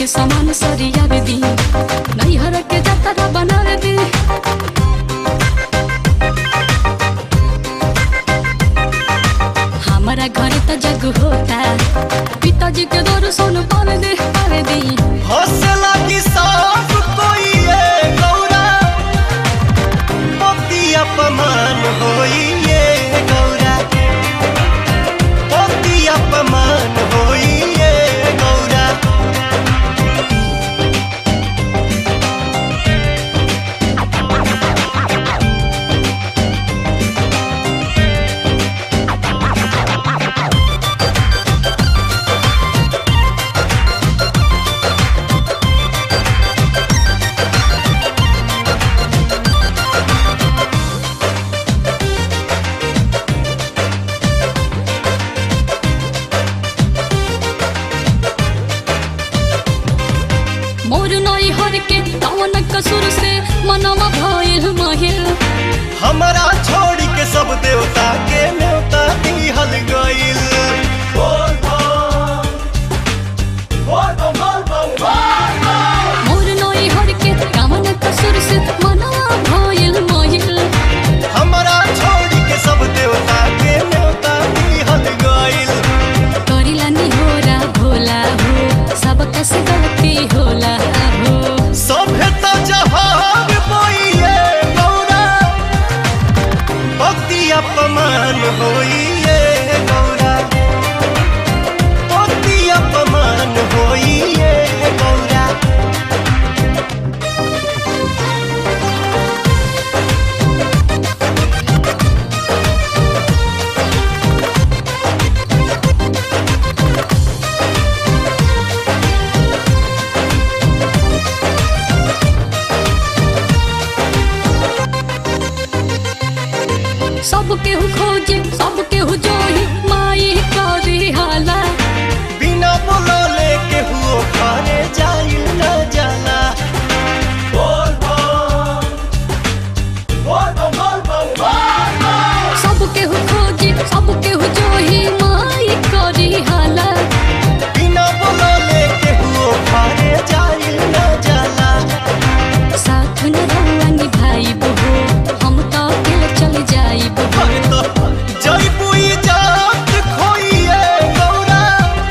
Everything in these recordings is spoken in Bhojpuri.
सामान सरियावे दी नैहर के जतरा बनावे दी हमारा घर त जग होता पिताजी के दौर सोन पावे दे पावे दी हौसला की सब कोई ये गौरा पति अपमान होई ये गौरा पति अपमान होई ये गौरा मोर नैहर के कवन कसूर से मनवा भइल महिल हमारा छोड़ के सब देवता के न्योता दिहल गइल बोल बम बोल बम बोल बम बोल बम मोर नैहर के कवन कसूर से मनवा भइल महिल हमारा छोड़ के सब देवता के न्योता दिहल गइल करिला निहोरा भोला हो सबका से गलती होला हो सभ्यता जहान बोइए गौरा भक्ति अपमान होइए गौरा भक्ति अपमान होइए गौरा सब केहू खोजे सब केहू जोही माई करी हाला बिना बोलले केहू खाने जाइल न जाला बोल बम बोल बम बोल बम बोल बम सब केहू खोजे सब केहू जोही माई करी हाला बिना बोलले केहू खाने जाइल न जाला साथ न रहुआ निभाई बहो हम तो अकेले चल जाई बहो अरे तो जयपुई जात खोइए गौरा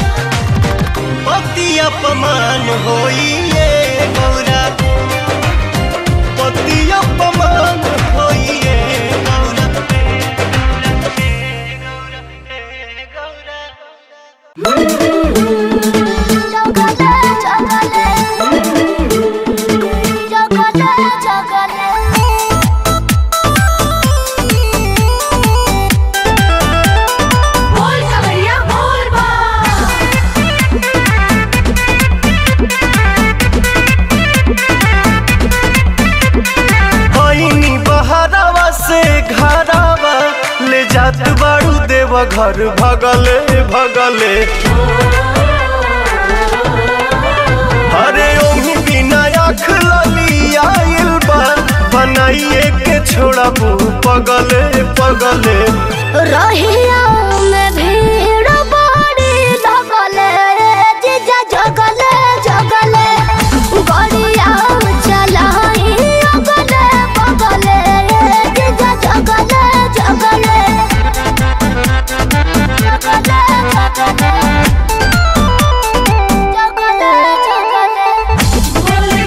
पति अपमान होइए गौरा पति अपमान होइए गौरा जगले जगले जगले जगले बोल कवरिया बोल बा होइनी बहरावा से घरावा ले जात बाड़ू देव घर भगले भगले अरे ओही बिना आँख लली आइल बा बनाइए के छोड़बू पगले पगले रहिया में भीड़ बड़ी लगले जीजा जगले जगले गड़िया चलाई अगले बगले जीजा जगले जगले जगले जगले जगले जगले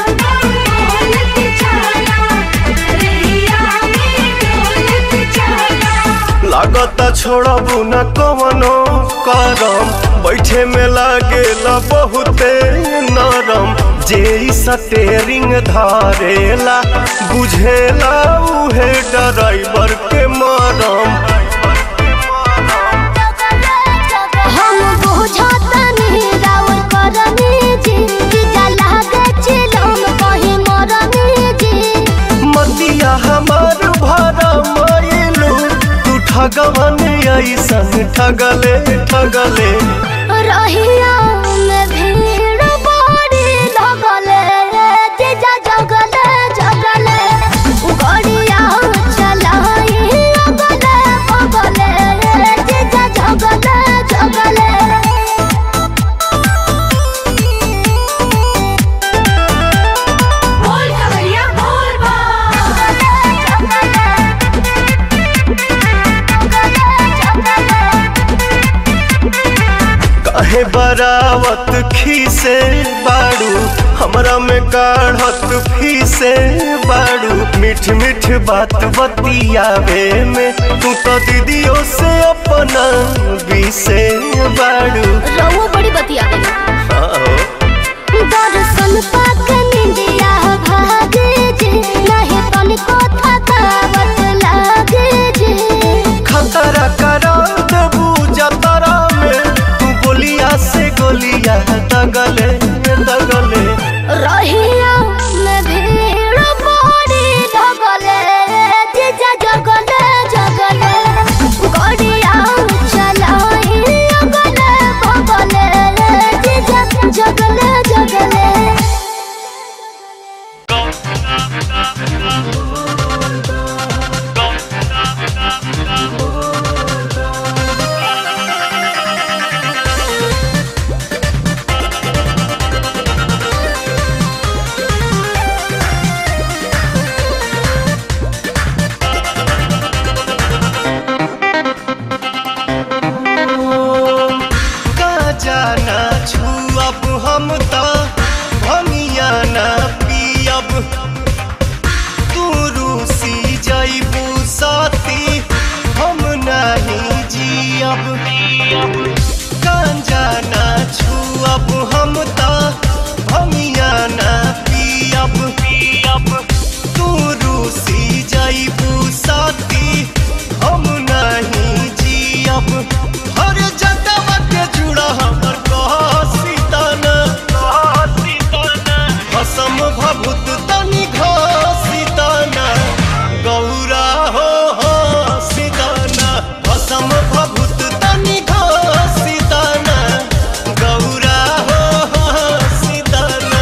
लागता छोड़बू न कवनो करम बैठे में लागेला बहुते नरम जे ई स्टेरिंग धारेला बुझेला उहे ड्राइवर के मरम हम बुझतनी राउर करनी जी जीजा लागे चिलम कहीं मरनी जी मतिया हमार भरा मायलू तू ठगवन ऐसन ठगले ठगले रहिया में भीड़ बड़ी लगले जीजा जगले जगले गड़िया चलाई अगले बगले जीजा जगले जगले काहे बरावत खीसे बाड़ू हमरा में काढ़त फीसे बाड़ू मीठ मीठ बात बतियावे में तू तो दीदियों से अपना बीसे बाड़ू रहुआ बड़ी बतिया गई आओ दर्शन पाक निंदिया भागे जे नहीं तनिको थकावट लागे जे खतरा करा देबू जतरा में तू बोलिया से गोलिया दगले दगले रहिया में भीड़ बड़ी लगले जीजा जगले जगले गड़िया चलाई अगले बगले जीजा जगले जगले का जाना छुअब हम त भंगिया ना पियब तू रूसी जइबू साथी हम नहीं जियब गांजा ना छुअब हम त भंगिया ना पियब पियब तू रूसी जइबू साथी हम नहीं जियब हर जगह के जुड़ा हमर कह सीताना भसम भभूत तनि घसीताना गौरा हो हो सीताना भसम भभूत तनि घसीताना गौरा हो हो सीताना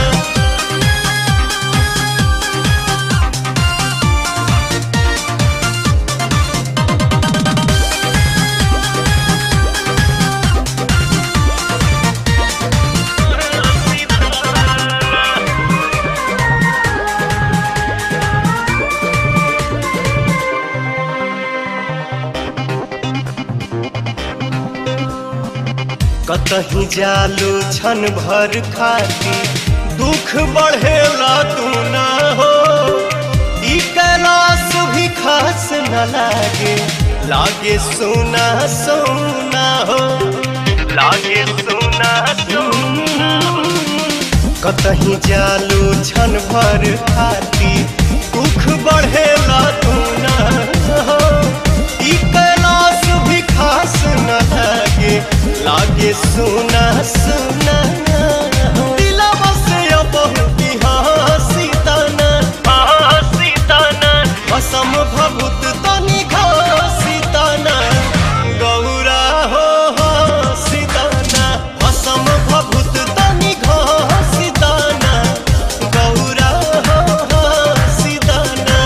कतही जालू छन भर खाती दुख बढ़ेला तू ना हो ई कैलाश भी खास न लागे लागे सोना सोना हो लागे सोना सोना कतही जालू छन भर खाती दुख बढ़ेला तू ना हो ई कैलाश भी खास न लागे लागे सुना सुना दिलवा से अब हंसी तना हंसी तना असम भभूत तनि घसी तना गौरा हो हंसी तना असम भभूत तनि घसी तना गौरा हो हंसी तना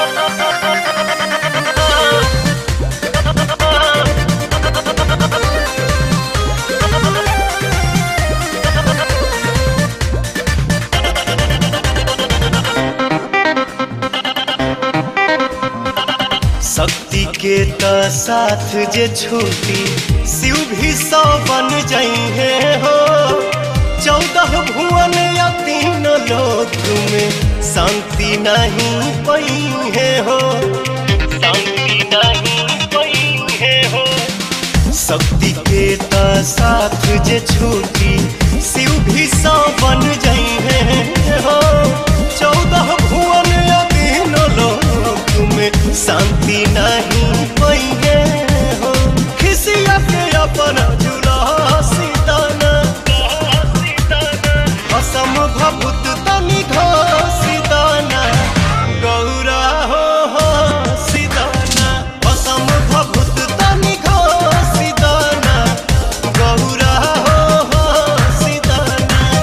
शक्ति के त साथ जे छूटी शिव भी सौ बन जाइए हो चौदह भुवन या तीन लोक में शांति नहीं पई है हो शांति नहीं पई है हो शक्ति के त साथ जे छूटी शिव भी सौ बन जाइए हो चौदह भुवन या तीन लोक में शांति नहीं पइगे हो खिसिया के अपन जुला सीताना असम भभूत तनि घसीताना गौरा हो हो सीताना असम भभूत तनि घसीताना गौरा हो हो सीताना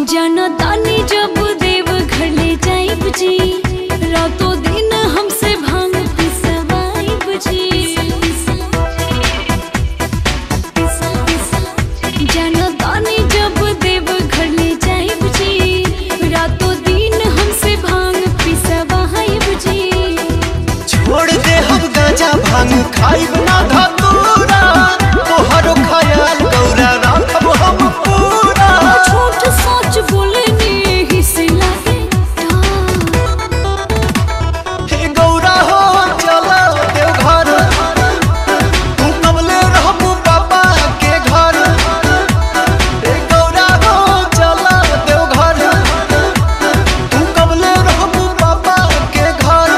जनतानी जब देव घर ले जाइब जी रातों दिन हमसे भांग पिसवाइब जी जनतानी जब देव घर ले जाइब जी रातों दिन हमसे भांग पिसवाइब जी छोड़ दे हम गांजा भांग खाइब ना धतूरा तोहरो ख्याल गौरा राखब हम पूरा झूठ सच बोलने ही से लागे डर। हे गौरा हो चलो देवघर तू कमले रहबू बाबा के घर हे गौरा हो चलो देवघर तू कमले रहबू बाबा के घर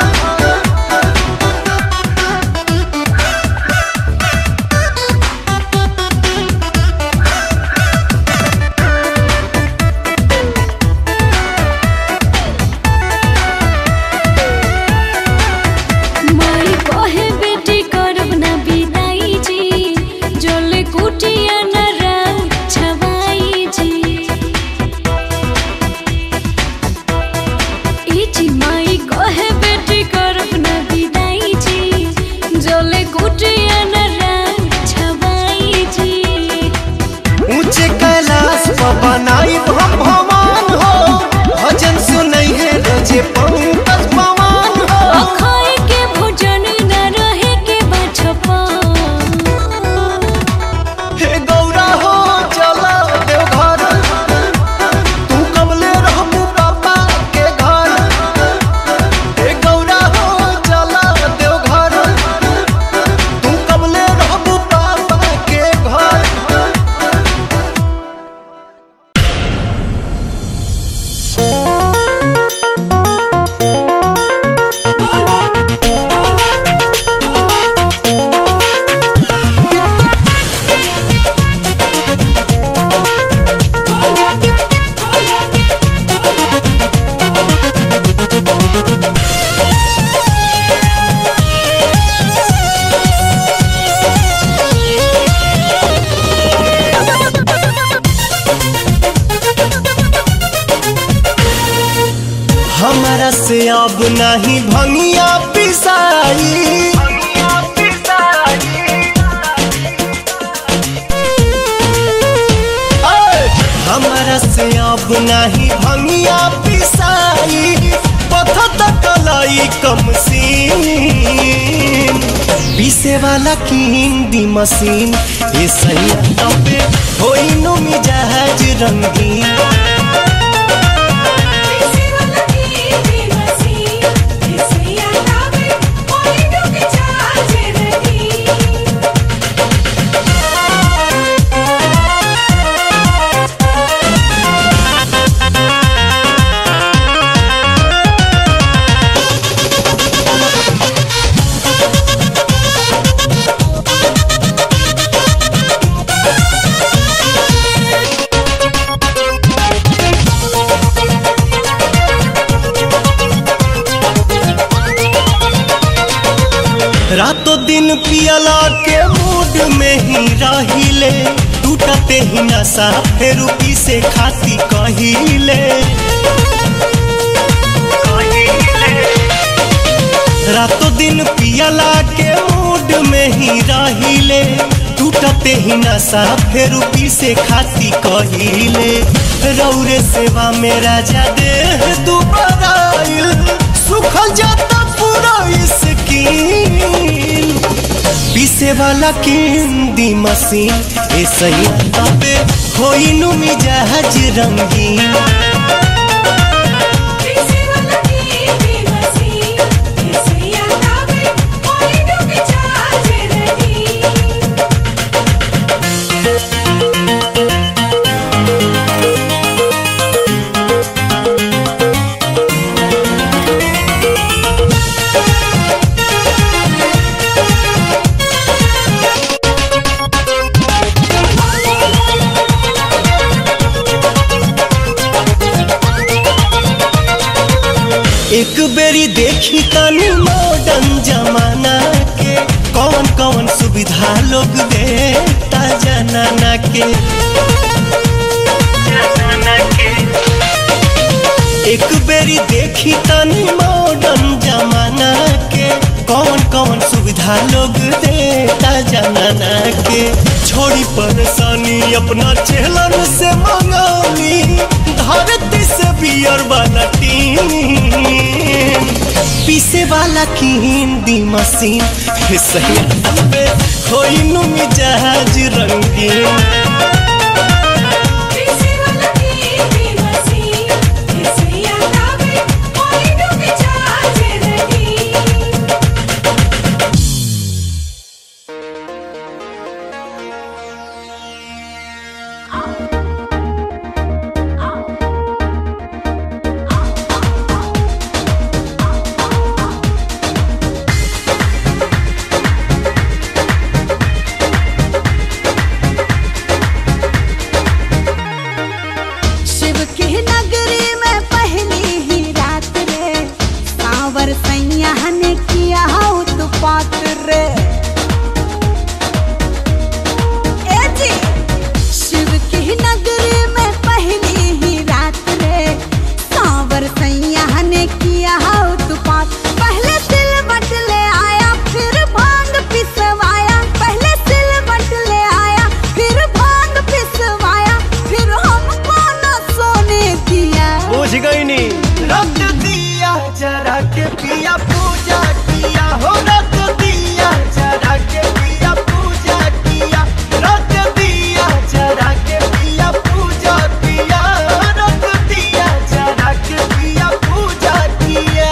माई कहे बेटी करब ना बिदाई जी जोले कुटिया न राल छवाई जी ई जी माई कहे बेटी करब ना बिदाई जी जोले कुटिया न राल छवाई जी ऊंचे कैलाश पर बनाई हम भगवान हो भजन सुनै है रोजे पंकज पवन हो अखाए के भोजन न रहे के बछपा हे गौरा हो चलो देवघर तू कमले रहबू बाबा के घर हे गौरा हो चलो देवघर तू कमले रहबू बाबा के घर हमारा से अब नहीं भंगिया पिसाई ऐ, हमारा से अब नहीं भंगिया पिसाई पथ कलाई कम सीन पीसे वाला की हिंदी मशीन ये सही तबे होई नो मिजाज रंगीन रातों दिन पियला के मूड में ही रहिले टूटते ही नशा फेर पी से खाती कहिले रातों दिन पियला के मूड में ही रहिले टूटते ही नशा फेर पी से खाती कहिले रौरे सेवा में राजा देह दुबारा सुखल जाता पूरा स्किन पीसे वाला किंदी मशीन ए सही तबे होई नु मिजाज रंगीन एक बेरी देखी तनी मॉडर्न जमाना के कौन कौन सुविधा लोग देता जनाना के भीड़ देखी तनी मॉडर्न जमाना के कौन कौन सुविधा लोग देता जमाना के छोड़ी परेशानी अपना चेहलन से मंगानी धरती से बियर वाला टीन पीसे वाला की हिंदी मशीन हे सही पे कोई नु मिजाज रंगीन शिव की नगरी में पहली ही रात रे सावर सैया ने किया उत्पात रे ए जी शिव की नगरी में पहली ही रात रे सावर सैया ने किया उत्पात पहले सिल बट ले आया फिर भांग पिसवाया पहले सिल बट ले आया फिर भांग पिसवाया फिर हमको न सोने दिया बुझ गई नी रख दिया जरा के पिया पूजा किया हो रख दिया जरा के पिया पूजा किया रख दिया जरा के पिया पूजा किया रख दिया जरा के पिया पूजा किया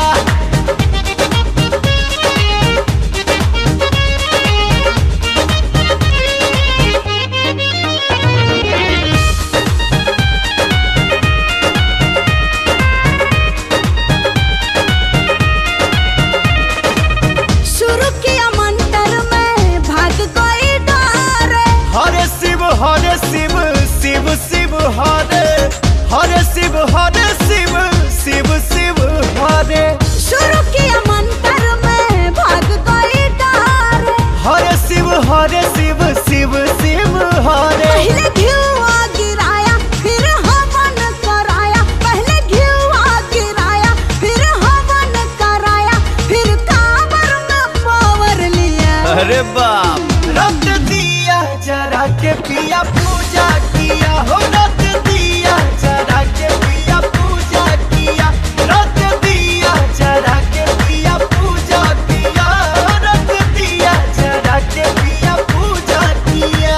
शुरू किया मंत्र में भाग कोई डर हरे शिव हरे शिव शिव शिव हरे हरे शिव हरे शिव शिव शिव हरे शुरू किया मंत्र में भाग कोई डर हरे शिव हरे शिव शिव शिव हरे पहले घिउआ गिराया फिर हवन कराया पहले घिउआ गिराया फिर हवन कराया फिर कांवर में पावर लिया अरे बाप रख दिया जरा के पिया पूजा किया हो रख दिया जरा के पिया पूजा किया रख दिया जरा के पिया पूजा किया रख दिया जरा के पिया पूजा किया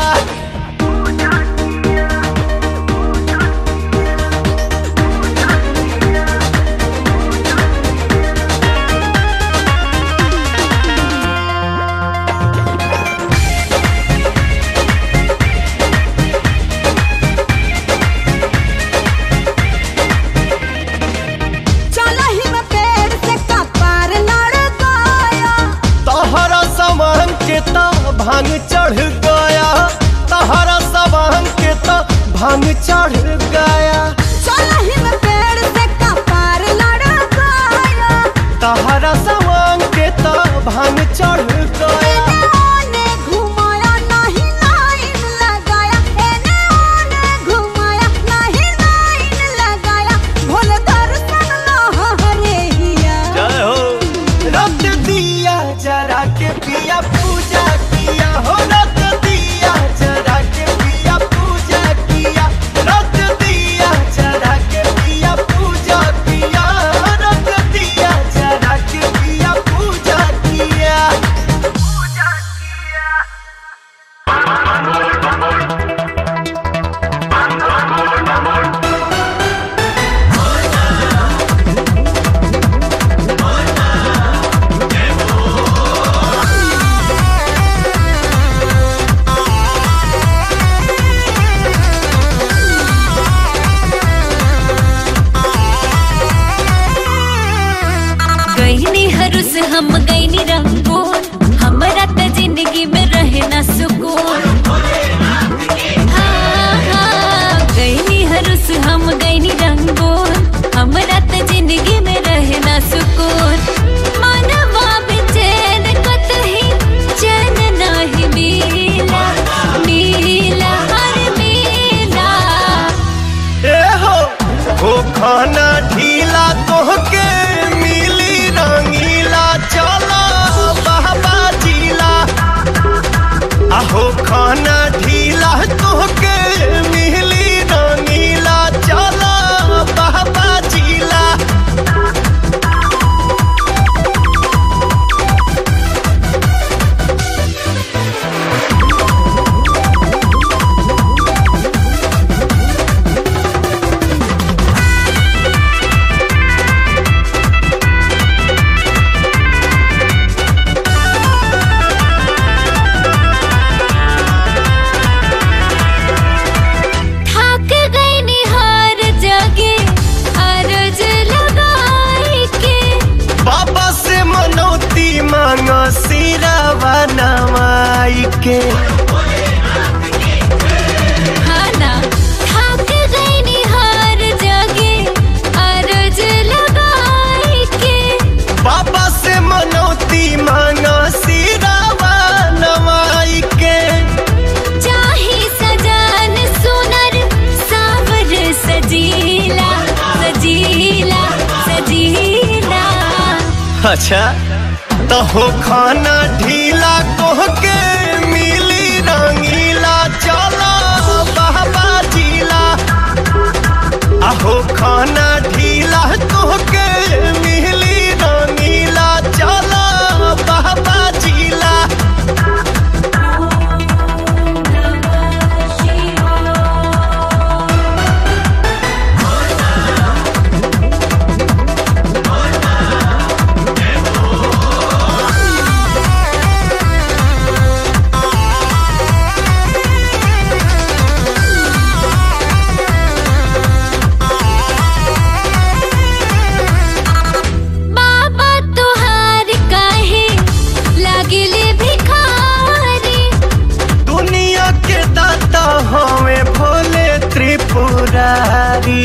चला ही में पेड़ से कपार लड़ गया तहरा समान के ता भांग चढ़ गया तहरा समान के ता भांग चढ़ गया चला ही में पेड़ से कपार लड़ गया तहरा समान के ता भांग चढ़ गया एने ओने घुमाया नहीं लाइन लगाया एने ओने घुमाया नहीं लाइन लगाया भोले दर्शन लहरे हिया जय हो रख दिया जरा के पिया पूजा किया हो रख दिया जरा के पिया पूजा किया रख दिया जरा के पिया पूजा किया रख दिया जरा के पिया पूजा किया गईनी हरुस हम गईनी रंगून हमरा त जिंदगी में रहे ना सुकून हाँ, हाँ, गईनी हरुस हम गईनी रंगून हमरा त जिंदगी में रहे ना सुकून मनवा बेचैन कतही चैन नाही मिला मिला हर मिला ए हो हो खाना ढीला तोह नवाई के खाना खाक गईनी हर जगह अरज लगाई के बाबा से मनौती मांगा सिरावा नवाई के चाहे सजान सुनर सावर सजीला सजीला सजीला अच्छा तो हो खाना ढीला कोह के मिली रंगीला चलो बाबा जीला आहो खाना ढीला कोह के मिली रंगीला चलो बाबा जीला बाबा तुहार काहे लागिले भिखारी दुनिया के दाता हमें भोले त्रिपुरारी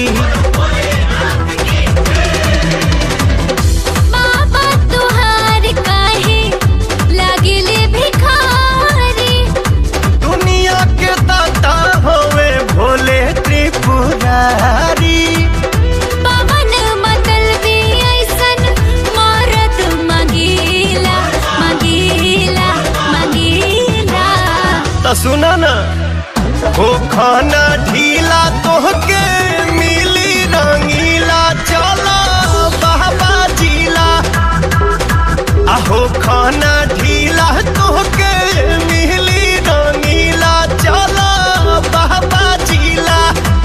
बाबा तुहार काहे लागिले भिखारी दुनिया के दाता हमें भोले त्रिपुरारी पवन मतल भी ऐसन मारत मंगीला मंगीला मंगीला तो सुना ना हो खाना ढीला तोहके मिली रंगीला चलो बाबा जीला आहो खाना ढीला तोहके मिली रंगीला चलो बाबा जीला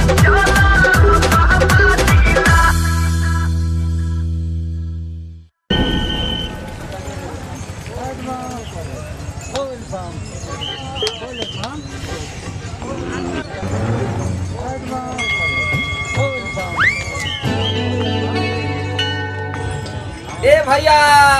ए भैया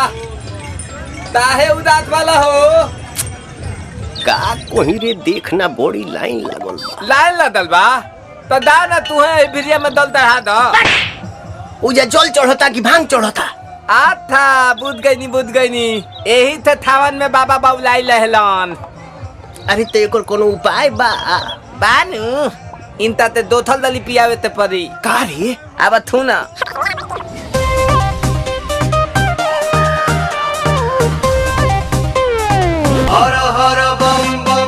काहे उदास वाला हो का कोही रे देखना बड़ी लाइन लागल बा लाइन लदल बा तो दा ना तू है भिरिया में दल दढ़ा दो उजा जल चढ़ता कि भांग चढ़ता आथा बुझ गई नी बुझ गई नी यही थे थावन में बाबा बाबुलाई लहलन अरे तो एकर कोनो उपाय बा बानू इनता ते दो थल दली पियावे ते परी का रे अब थू ना हर हर बम बम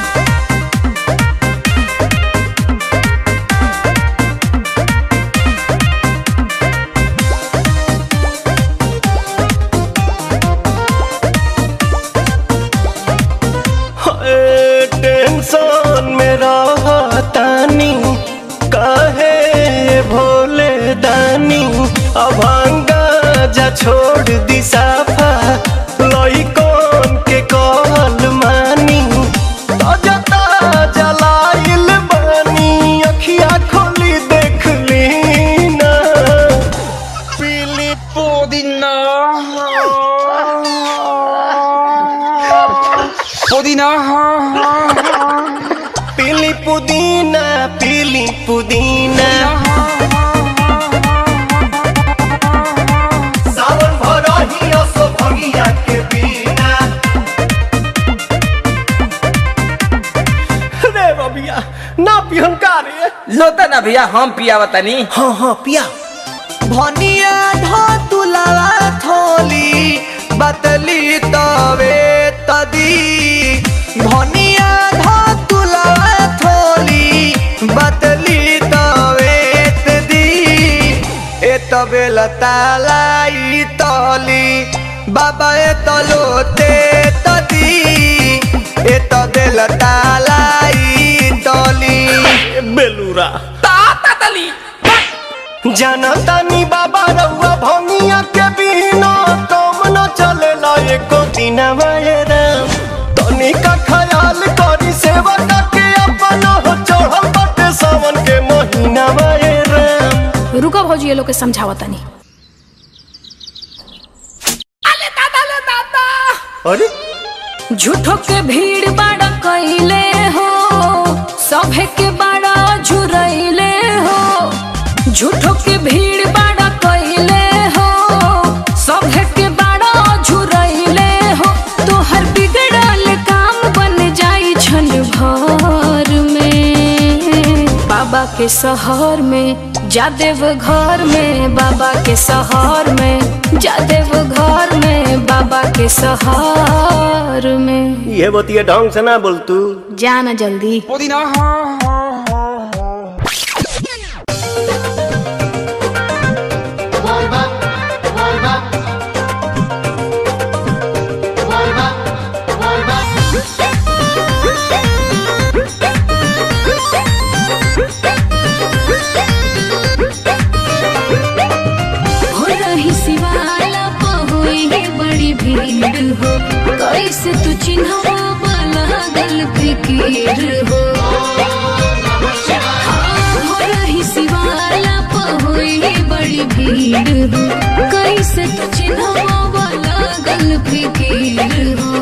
हाय, टेंशन में रहतानी काहे भोले दानी अभांगा जा छोड़ दी साफा लइकन के कहल मानी ताजा ताजा लाइल बानी अखिया खोली देख ली ना पीली पुदीना पुदीना पीली पुदीना पीली पुदीना सावन भरही असो भंगिया के बिना रे बबिया ना पिहन का रे लोता ना भैया हम पियावा तनी हाँ हाँ पिया भनिया धो तुलावा थोली बतली तवे तदी भनिया धो तुलावा थोली बतली तवे तदी ए तबे लतालाई तली बाबा ए तलोते तदी ए तबे लतालाई तली बेलूरा ताता तली जनतानी बाबा रउआ भंगिया के बिना कम न चलेला एको दिन राम तनी का ख्याल करी सेवा के अपन हो चढ़ल बाटे सावन के महीना राम रुको भौजी ये लोग के समझावा तनी अरे झूठो के भीड़ बाड़ा कैले हो सभे के बाड़ा झुरैले हो झूठो के भीड़ बाड़ा कैले हो सभे के बाड़ा झुरैले हो तोहर बिगड़ल काम बन जाई छन भर में बाबा के शहर में जादेव घर में बाबा के शहर में जादेव घर में बाबा के शहर में ये बतिया ढंग से ना बोल तू जाना जल्दी हो रही सिवाला पहुई बड़ी भीड़ हो कैसे तू चिन्हवा लागल फिकीर हो हाँ, हो रही सिवाला पहुई बड़ी भीड़ हो कैसे तू चिन्हवा लागल फिकीर हो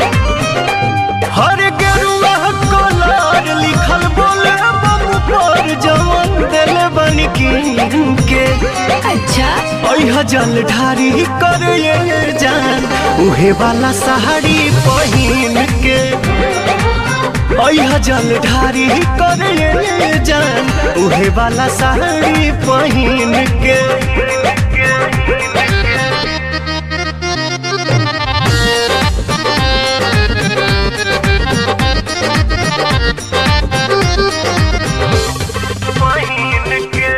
हर गेरुआ कलर लिखल बोले बम पर जवन दिल बन के अच्छा अह जल ढारी कर ये जान उहे वाला साड़ी पहिन के अह जल ढारी कर ये जान उहे वाला साड़ी पहिन के पहिन के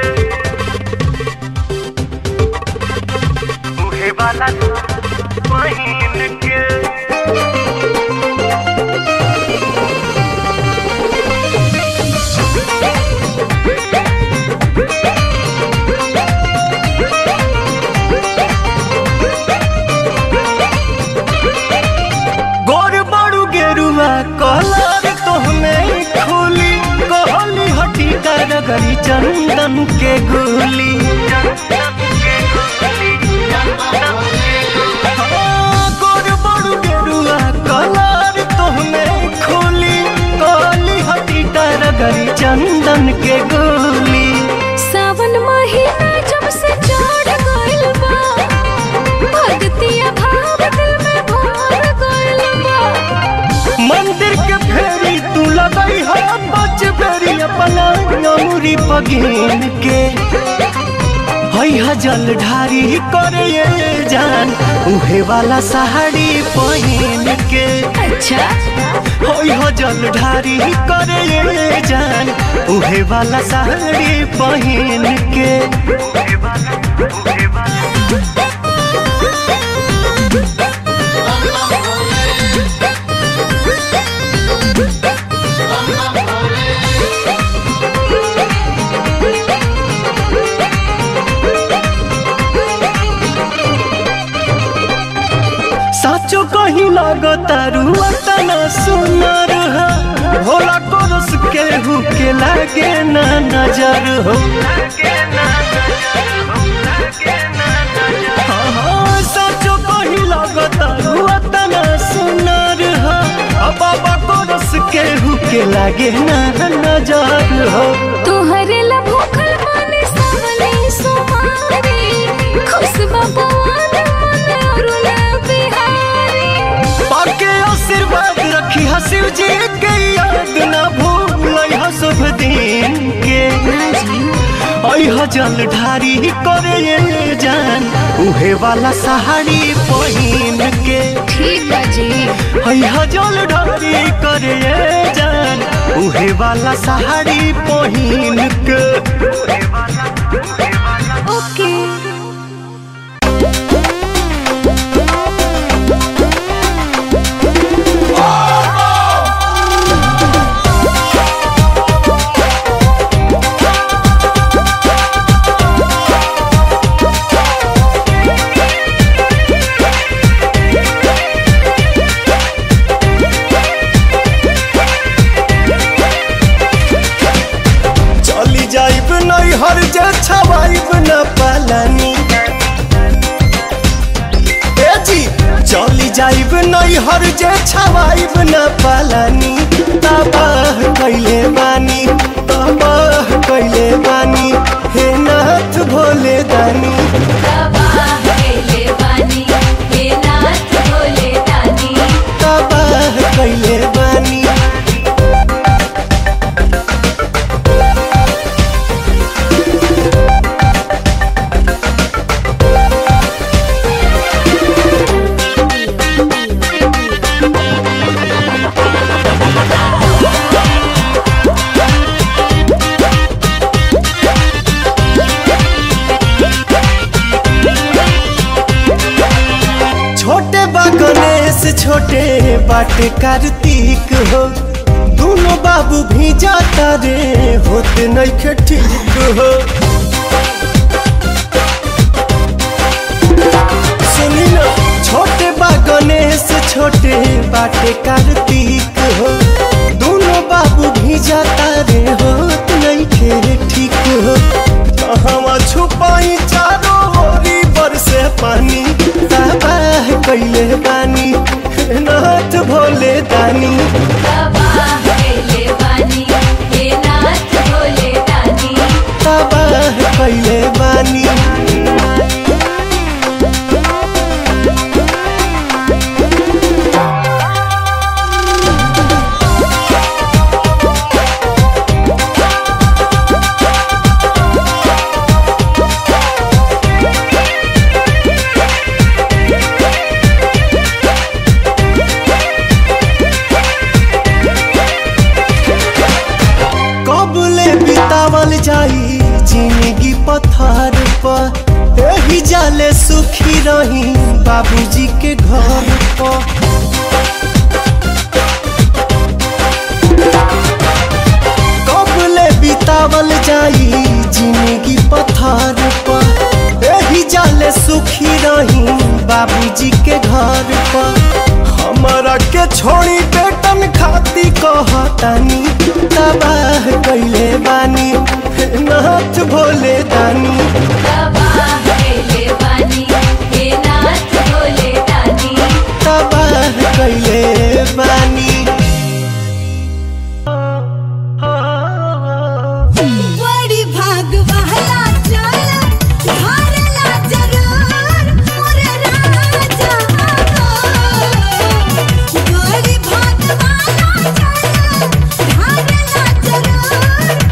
उहे वाला पहिन के गोर बड़ू गेरुआ कलर तोहमे खोली कहली हटी कर गरी चंदन के गोली हाँ, गोर बड़ू गेरुआ कलर तोहमे खोली कहली हटी कर गरी चंदन के गोली सावन महीना जब से चढ़ गइल बा भक्तिया भाव दिल में भर गइल बा मंदिर के फेरी तू लगई है बच बेरी अपना अमूरी पगीन के है जल ढारी करे ये जान उहे वाला साड़ी पहिन के अच्छा है जल ढारी करे ये जान उहे वाला साड़ी पहिन के साचो कहीं लागता रुआ तना सुनर है भोला कोरस केहू के लागे ना नजर हो हाँ, हाँ, साचो कहीं लागता रुआ तना सुनर है अब बाबा कोरस केहू के लागे ना नजर हो तोहरे ला भूखल माने सावले सुमारी खुश बबुआन मन अरुण बिहारी पाके आशीर्वाद रखी हा शिव जी के याद ना भूल हा शुभ दिन के अह जल ढारी करे ये जान उहे वाला साड़ी पहिन के ठीक बा जी अह जल ढारी करे ये जान उहे वाला साड़ी पहिन के ओके चली जाइब नहीं हर जे छवाइब न पालानी ए जी चली जाइब नहीं नैहर जे छवाइब न पालानी तबाह कैले बानी तबाह कैले बानी हे नाथ भोले दानी तबाह कैले बानी छोटे बा गणेश छोटे बाटे कार्तिक हो दोनों बाबू भी जाता रे होते नइखे ठीक हो सुनी ना छोटे बा गणेश छोटे बाटे कार्तिक हो दोनों बाबू भी जाता रे होत नइखे ठीक हो कहवा छुपाई चारों ओरी बरसे पानी तबाह कैले बानी हे नाथ भोले दानी तबाह कैले बानी कबले बितावल जाई जिंदगी पथार पर एही जाले सुखी रही बाबूजी के घर पर कबले बितावल जाई जिंदगी पथार पर एही जाले सुखी रही बाबूजी के घर पर हमारा के छोड़ी बेटन खाती कहतानी तबाह कैले बानी हे नाथ भोले दानी तबाह कैले बानी बड़ी भाग वाला चल हारला जरूर मोरे राजा बड़ी भाग वाला चल हारला जरूर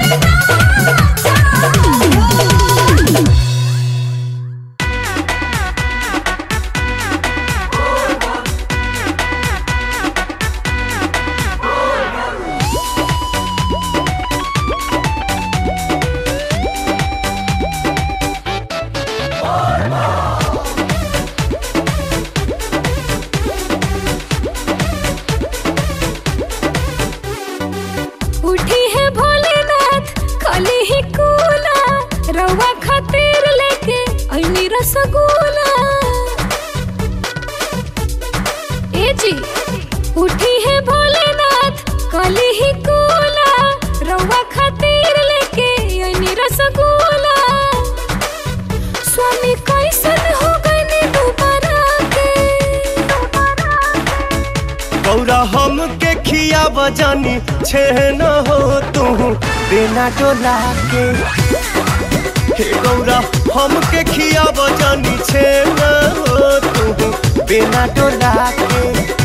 मोरे राजा उठी है भोलेनाथ खाली ही कूला रवा खातिर लेके ऐनी रसगुल्ला ए जी उठी है भोलेनाथ खाली ही कूला रवा खातिर लेके ऐनी रसगुल्ला स्वामी कैसन हो गए दोबारा के गौरा हम के खिया बजानी छे न हो तू बिना डोला के हे गौरा हम के खिया बजानी छे न हो तू बिना डोला के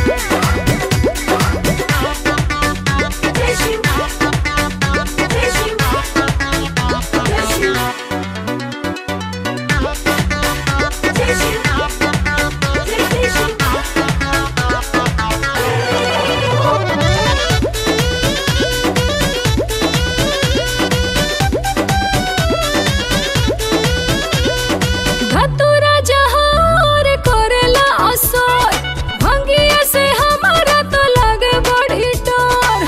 धतुरा जहार करेला असर भंगिया से हमारा तो लगे बड़ी डर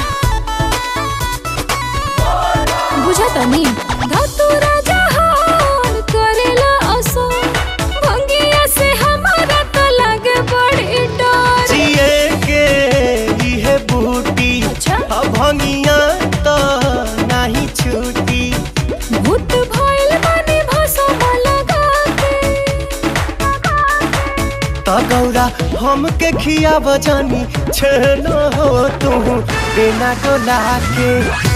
बुझा तनी धतुरा जहार करेला असर भंगिया से हमारा तो लगे बड़ी डर जिए के इहे बूटी अच्छा। अब भंगिया तो नहीं छूटी भूत भइल बानी भसम लगा के त गौरा हमके खिया बजानी छेन हो तू बिना डोला के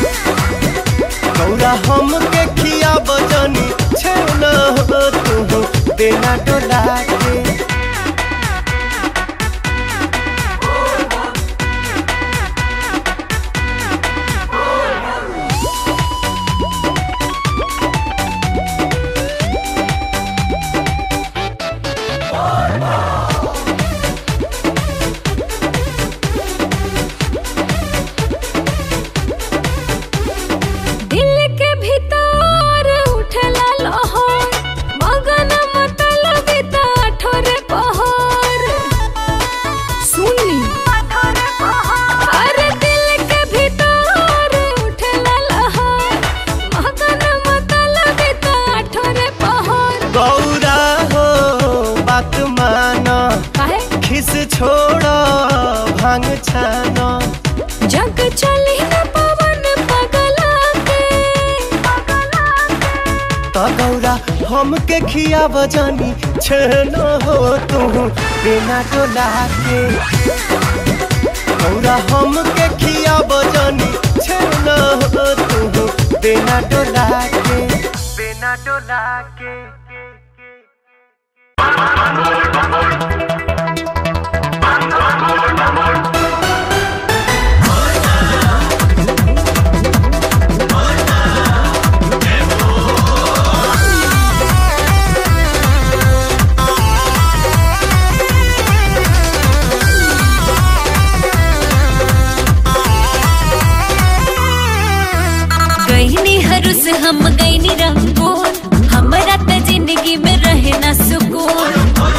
गौरा हमके खिया बजानी छेन हो तू बिना डोला के दिल के भीतर उठला लहर मगन मतलब ठोरे पहर सुनी अरे दिल के भीतर उठला लहर मगन मतलब ठोरे पहर गौरा हो बात माना काहे खिस छोड़ भांग छाना जग चली न पवन पगला के तो गौरा हमके खिया बजानी छेन हो तू बिना डोला के गौरा हमके खिया बजानी छेन हो तू बिना डोला के बिना डोला के गईनी हरुस हम गईनी रंगून हमरा त जिंदगी में रहे ना सुकून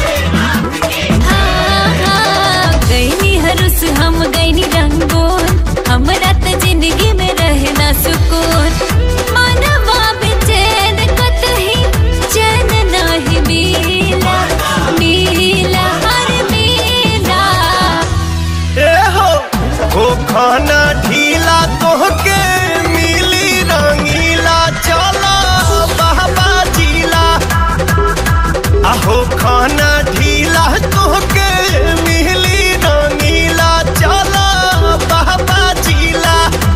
हाँ, हाँ, गईनी हरुस हम गईनी रंगून हमरा त जिंदगी में रहे ना सुकून मनवा बेचैन कतही चैन नाही मिला मिला हर मिला ए हो हो खाना ढीला तोहके मिली रंगीला चला बाबा जीला आहो खाना ढीला तोहके मिली रंगीला चला बाबा जीला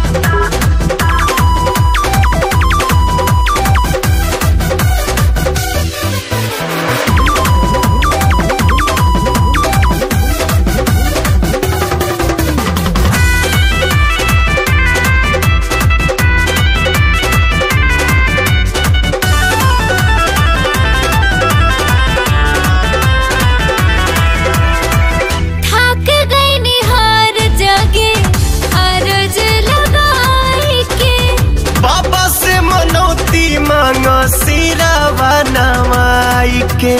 थक गई निहार जागे अरज लगाई के बाबा से मनौती मांगा सिरावा नवाई के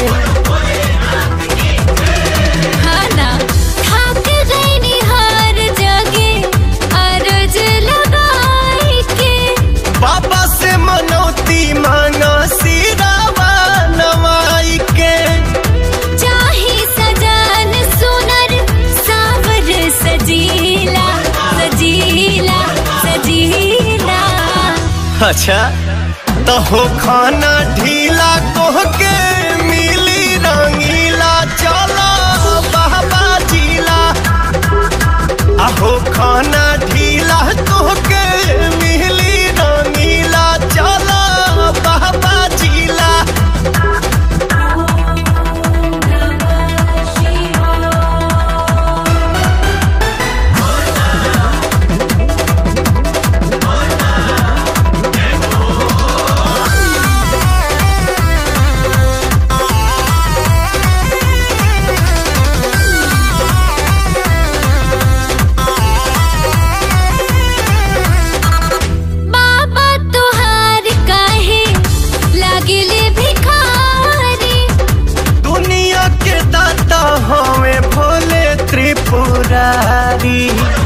खाना थक गई निहार जागे अरज लगाई के बाबा से मनौती मांगा सिरावा नवाई के चाही सजान सुनर सावर सजीला सजीला सजीला अच्छा तो हो खाना ढीला कोह के मिली रंगीला चला बाबा जीला आहो खाना ढीला कोह के मिली रंगीला चला बाबा जीला बाबा तुहार काहे लागिले भिखारी दुनिया के दाता हमें भोले त्रिपुरारी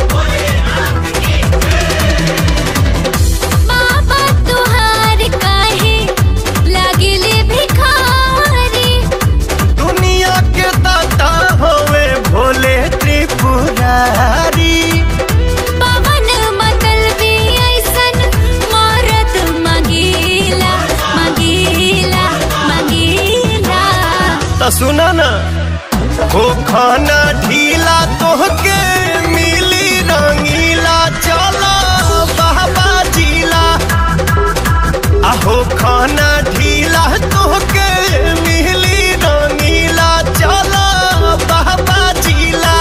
बाबा तुहार काहे लागिले भिखारी दुनिया के दाता हमें भोले त्रिपुरारी पवन मतल भी ऐसन मारत मगीला मगीला मगीला तो सुना ना अहो खाना ढीला तोहके मिली रंगीला चलो बाबा जिला अहो खाना ढीला तोहके मिली रंगीला चलो बाबा जिला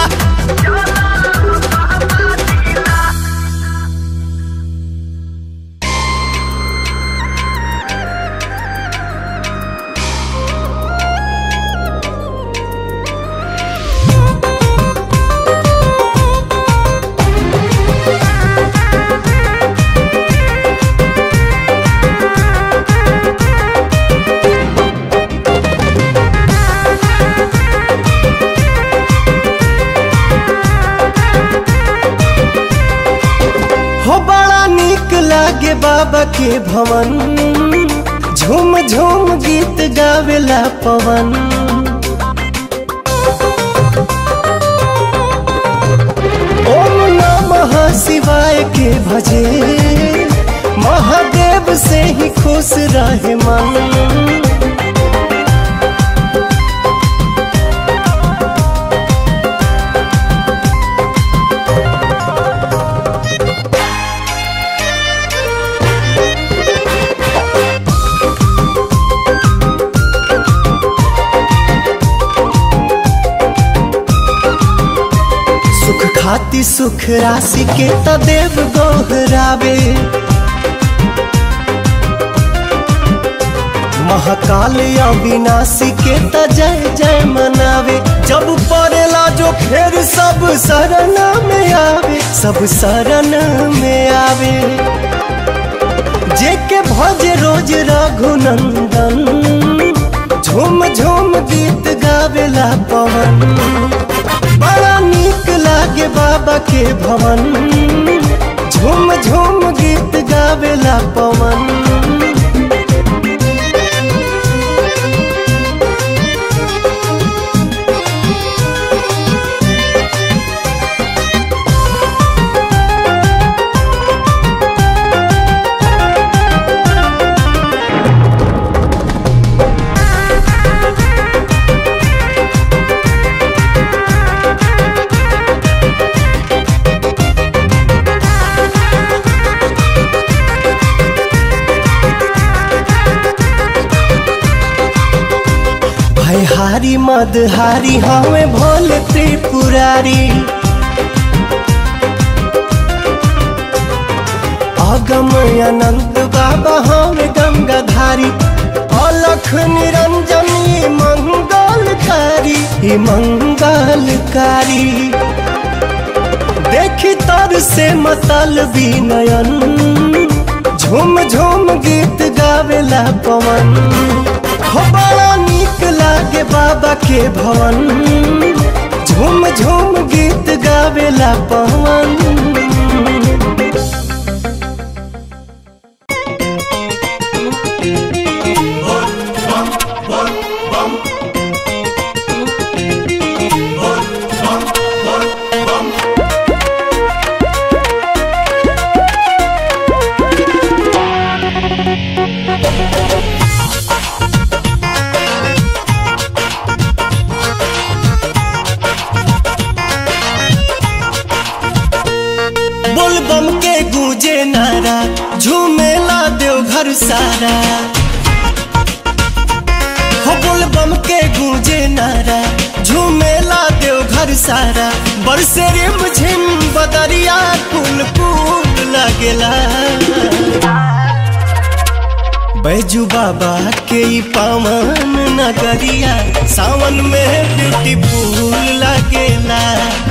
हो बड़ा निक लागे बाबा के भवन झूम झूम गीत गावेला पवन ओम नमः शिवाय के भजे महादेव से ही खुश रहे मन सुख खाती सुख राशि के तदेव गोहरावे महाकाल अविनाशी के त जय जय मनावे जब पड़ेला जो फिर सब शरण में आवे सब शरण में आवे जे के भज रोज रघुनंदन झूम झूम गीत गावेला पवन बड़ा नीक लागे बाबा के भवन झूम झूम गीत गावेला पवन भयहारी मदहारी हमें भोले त्रिपुरारी अगम अनंत बाबा हमें गंगाधारी अलख निरंजनी मंगलकारी ई मंगलकारी देखी तर से मतल नयन झूम झूम गीत गावेला पवन हो बड़ा नीक लागे बाबा के भवन झूम झूम गीत गावेला पवन बोलबम के गूंजे नारा झूमेला देवघर सारा हो बोलबम के गूंजे नारा झूमेला देवघर सारा बरसे रिम झिम बदरिया कुल कुल लगेला बैजू बाबा के ई पावन नगरिया सावन में ब्यूटीफुल लगेला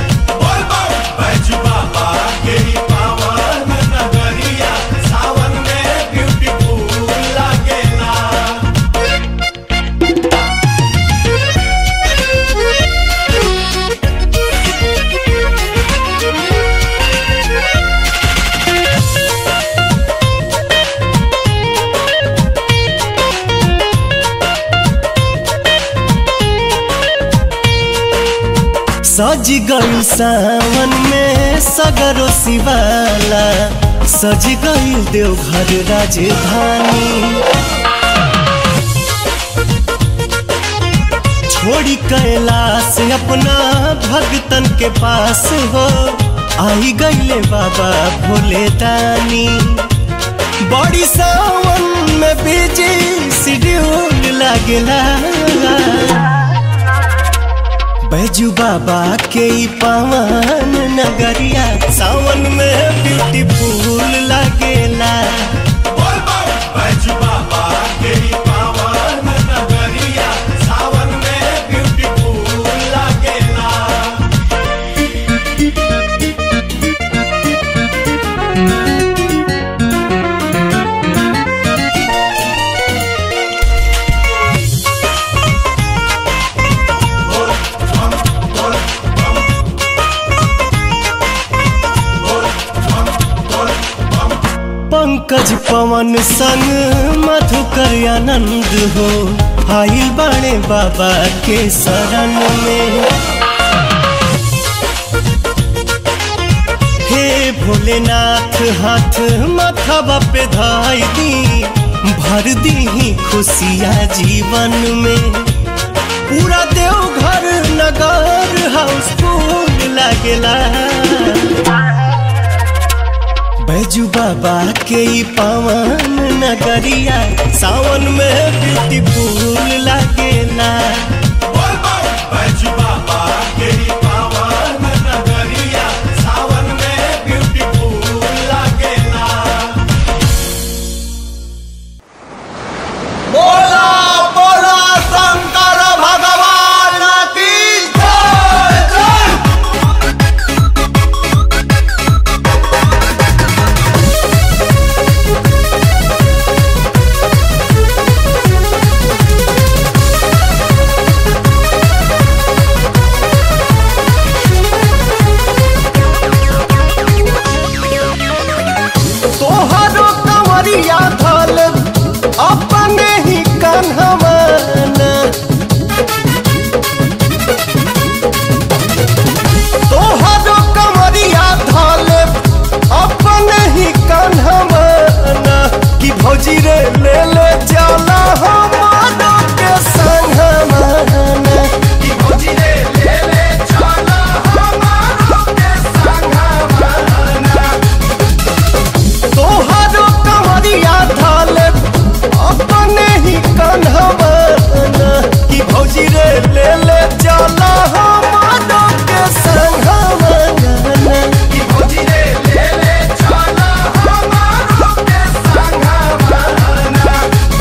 सज गई सावन में सगरो शिवाला सज गई देवघर राजधानी छोड़ छोड़ी कैलाश अपना भगतन के पास हो आई गईले बाबा भोले दानी बड़ी सावन में बिजी शेड्यूल लागेला बैजू बाबा के ई पावन नगरिया सावन में ब्यूटीफुल लागेला बैजू बाबा के ई पावन नगरिया सावन में ब्यूटीफुल लागेला पंकज पवन संग मधुकर आनंद हो आइल बाणे बाबा के शरण में हे भोलेनाथ हाथ माथावा पे धाई दी भर दी ही खुशियाँ जीवन में पूरा देवघर नगर हाउसफुल लागेला बैजू बाबा के ई पावन नगरिया सावन में ब्यूटीफुल लागेला बैजू बाबा के ई पावन नगरिया सावन में ब्यूटीफुल लागेला बोला बोला शंकर भगवान की जय जय तोहरो कंवरिया धल अपने ही कन्हवाना तोहरो कंवरिया धल अपने ही कन्हवाना कि भौजी रे ले ले जाला हमारो के संगवाना कि भौजी रे ले ले जाला हमारो के संगवाना तोहरो कंवरिया धाले अपने ही कन्हवाना कि भौजी रे ले ले जाला हमारो के संगवाना कि भौजी रे ले ले जाला हमारो के संगवाना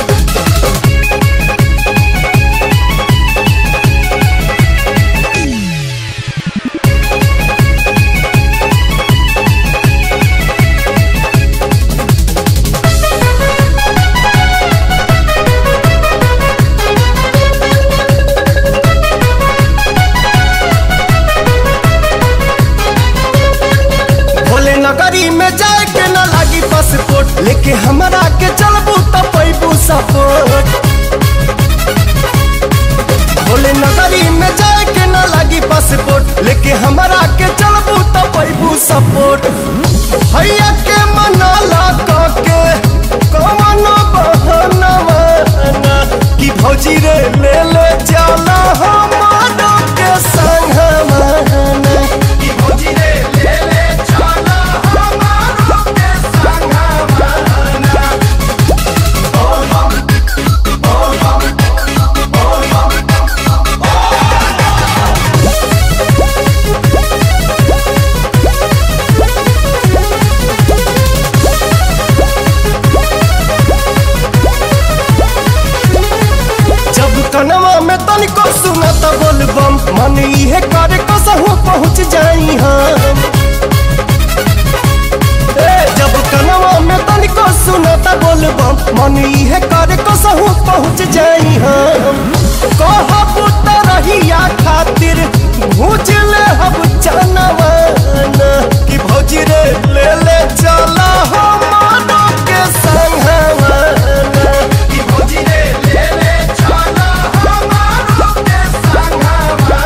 भोले नगरी में जाए के न लागी पासपोर्ट लेके हमरा के चलबू त पैबू सपोर्ट भोले नगरी में जाए के न लागी पासपोर्ट लेके हमरा के चलबू त पैबू सपोर्ट भैया के मनाला क के कौन बहनवा कि भौजी रे ले ले जाला हमारो के संगवा कि भौजी रे ले ले जाला हमारो के संगवा जब कनवा में तनिको सुना त बोलबम मन इहे करे कसहु पहुँच जाई हम ए जब कनवा में तनिको सुना त बोलबम मन इहे करे कसहु पहुँच जाई हम कहब त रहिया खातिर भूज ले हम चनवा कि भौजी रे ले ले चला हमारो के संगवा कि भौजी रे ले ले चला हमारो के संगवा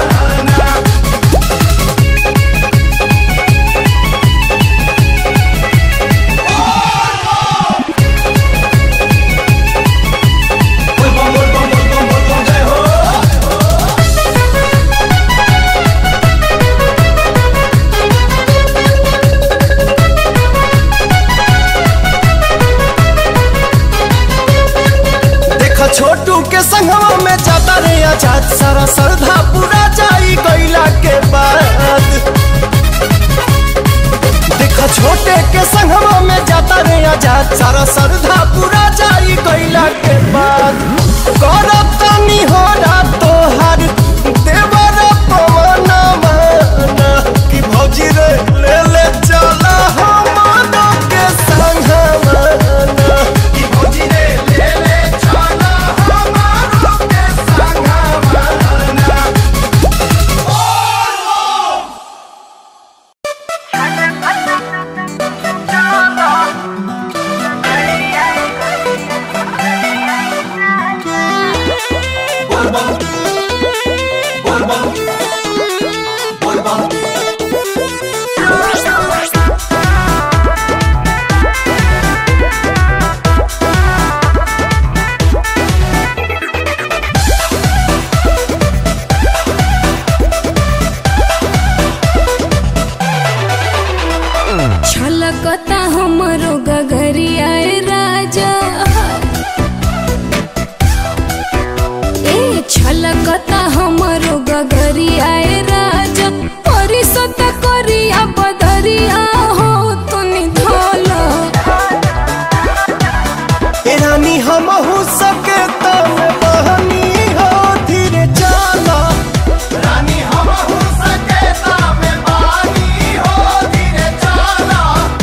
छोटू के संगवा में जाता रे आजाद सारा श्रद्धा पूरा जाई गईला के बाद देखा छोटे के संगवा में जाता रे आजाद सारा श्रद्धा पूरा जाई गईला के बाद करब तनी हो रात तोहार देवर पवन माना कि भौजी रे ले ले चला हमारो के संगवा कि भौजी रे ले ले चला हमारो के संगवा छलकता हमरो गगरिया ए राजा ए छलकता हमरो गगरिया ए राजा परिसत करिया बदरिया हो तुनी धोला ए रानी हमहू सके तम बहनी हो धीरे चला रानी हमहू सके तम बहनी हो धीरे चला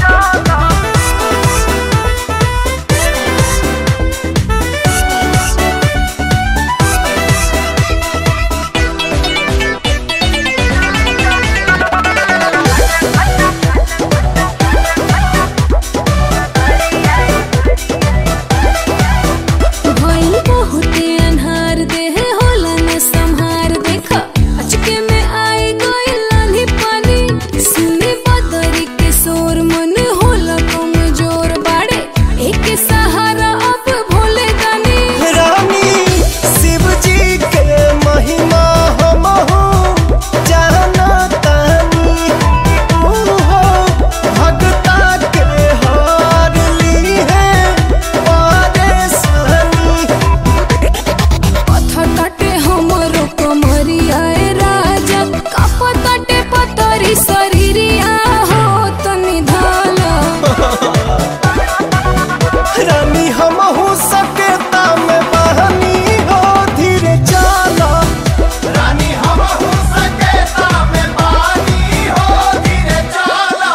भइल बहुते अन्हार देह होला न संहार देखा अचके में आई गइल लाली पानी सुनी बदरी के शोर मन होला कमजोर बाड़े एक सहारा अब भोले दानी रानी शिव जी के महिमा हमहू जाना तानी तू हो भगता के हार ली है परेशानी पत्थर काटे हमरो कमरिया ए राजा काप काटे पतरी शरीरिया हो तनी धाला रानी हमहू सके तम बहनी हो धीरे चला रानी हमहू सके तम बहनी हो धीरे चला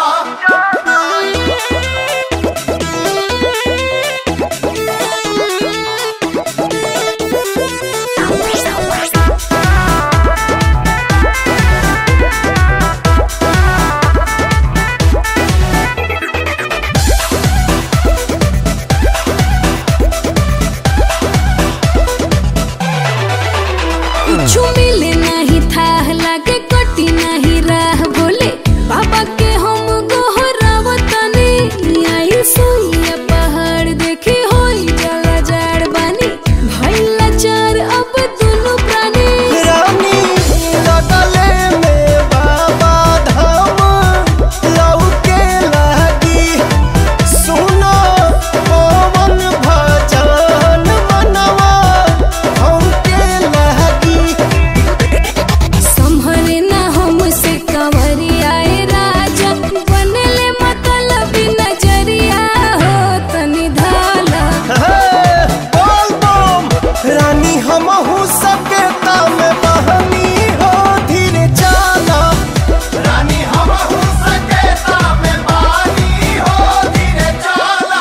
कुछ मिले नहीं था लागे कटी नहीं राह बोले बाबा के हम गोहरावतनी आई सुइया पहाड़ देखे होई जला जाड़ बानी भइला चार अब दुनु प्राणी रानी लगले में बाबा धाम लौके लागी सुनो पवन भजन मनवा हमके लागी संभरे ना हमसे कंवरिया ए राजा बनले मतलब नजरिया हो तनी धाला बोल बम रानी हमहू सके तम बहनी हो धीरे चला रानी हमहू सके तम बहनी हो धीरे चला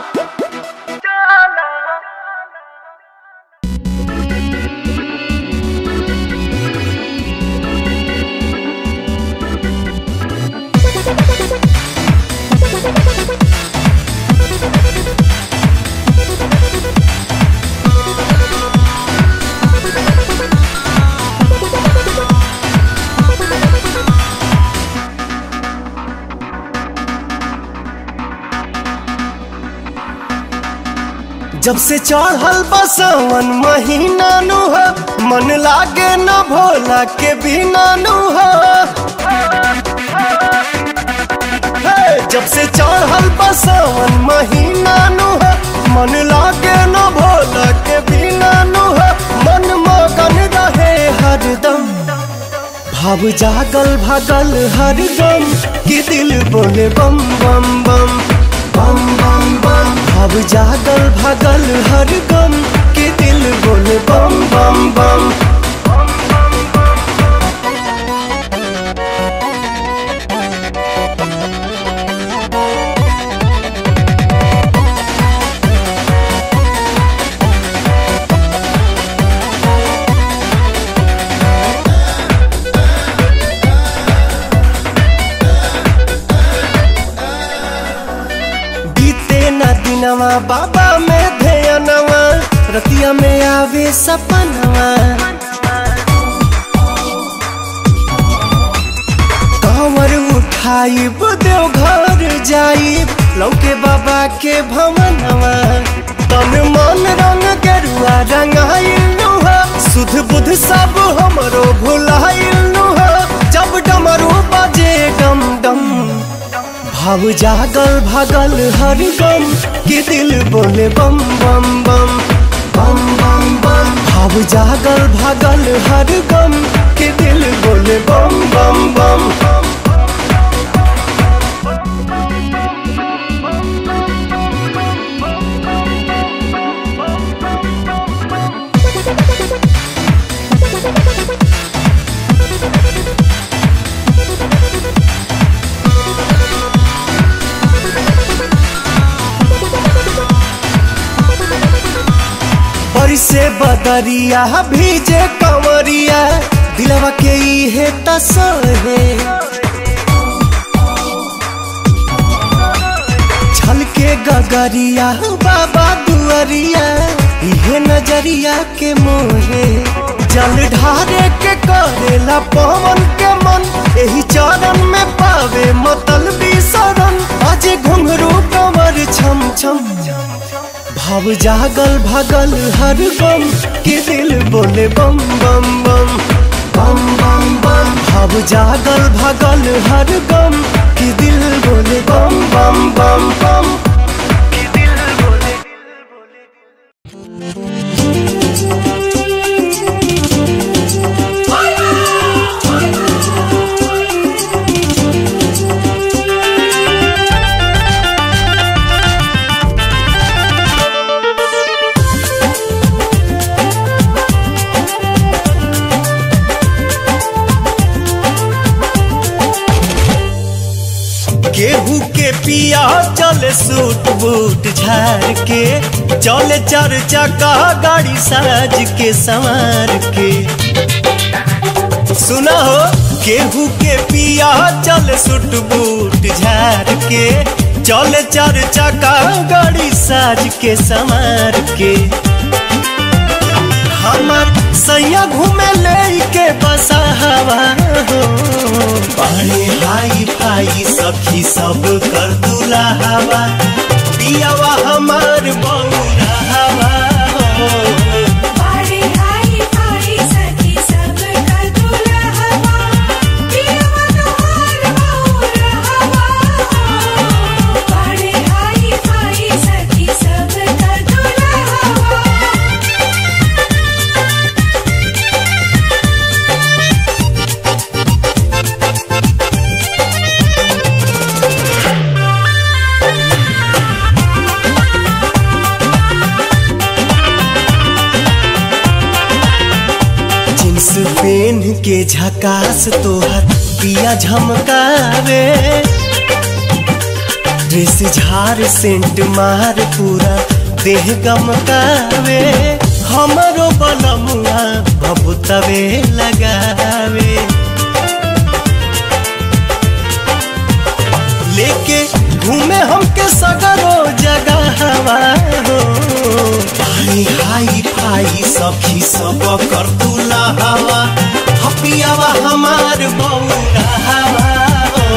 जब से चढ़ल बसवन महीना नु हो मन लागे न भोला के बिना नु हो हे, जब से चढ़ल बसवन महीना नु हो मन लागे न भोला के बिना भाव जागल भागल हर गम कि दिल बोले बम बम बम बम बम बम भाव जागल भागल हर गम कि दिल बोले बम बम बम बीते न दिनवा बाबा में ध्यानवा रतिया में आवे सपनवा कंवर उठाई देव घर जाई लौके बाबा के भवनवा तन मन रंग गेरुआ रंगाइल हा सुध बुध सब हमरो भुलाइल हा जब डमरू बजे डम डम भाव जागल भागल हर गम कि दिल बोले बम बम बम बम बम बम भाव जागल भागल हर गम कि दिल बोले बम बम बम से बदरिया भीजे कंवरिया दिलवा के इहे तसहे छलके गगरिया बाबा दुआरिया इहे नजरिया के मोहे जल ढारे के करेला पवन के मन एही चरण में पावे मतल शरण अजे घुंघरू कमर छम छम भाव जागल भागल हर गम के दिल बोले बम बम बम बम बम बम भाव जागल भागल हर गम के दिल बोले बम बम बम बम केहू के पिया चले सूट बूट झार के चले चार चक्का गाड़ी साज के संवार के सुना हो केहू के पिया चले सूट बूट झार के चले चार चक्का गाड़ी साज के संवार के हमार सैया घूमे ले के बसा हवा हो पानी हाई फाई सखी सब कर दूला हवा पियावा हमार बौरा हवा हो जींस पेन के झकास तोहर पिया झमकावे ड्रेस झार सेंट मार पूरा देह गमकावे हमरो बलमुआ बबुतवे लगावे लेके घूमे हमके सगरो जगह हवा हो भाई हाई फाई सखी सब कर तुला हवा हपियावा हमार बौरा हवा हो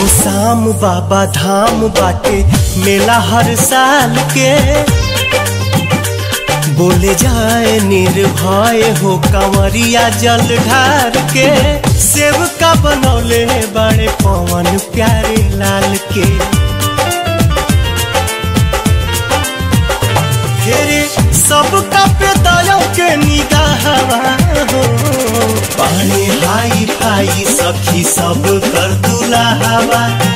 हो शाम बाबा धाम बाटे मेला हर साल के बोले जाए निर्भय हो कंवरिया जल ढार के सेव का बनौले बड़े पवन प्यारे लाल के फेरे सबका पे दया के निगाह हो पानी हाई फाई सखी सब कर दुलावा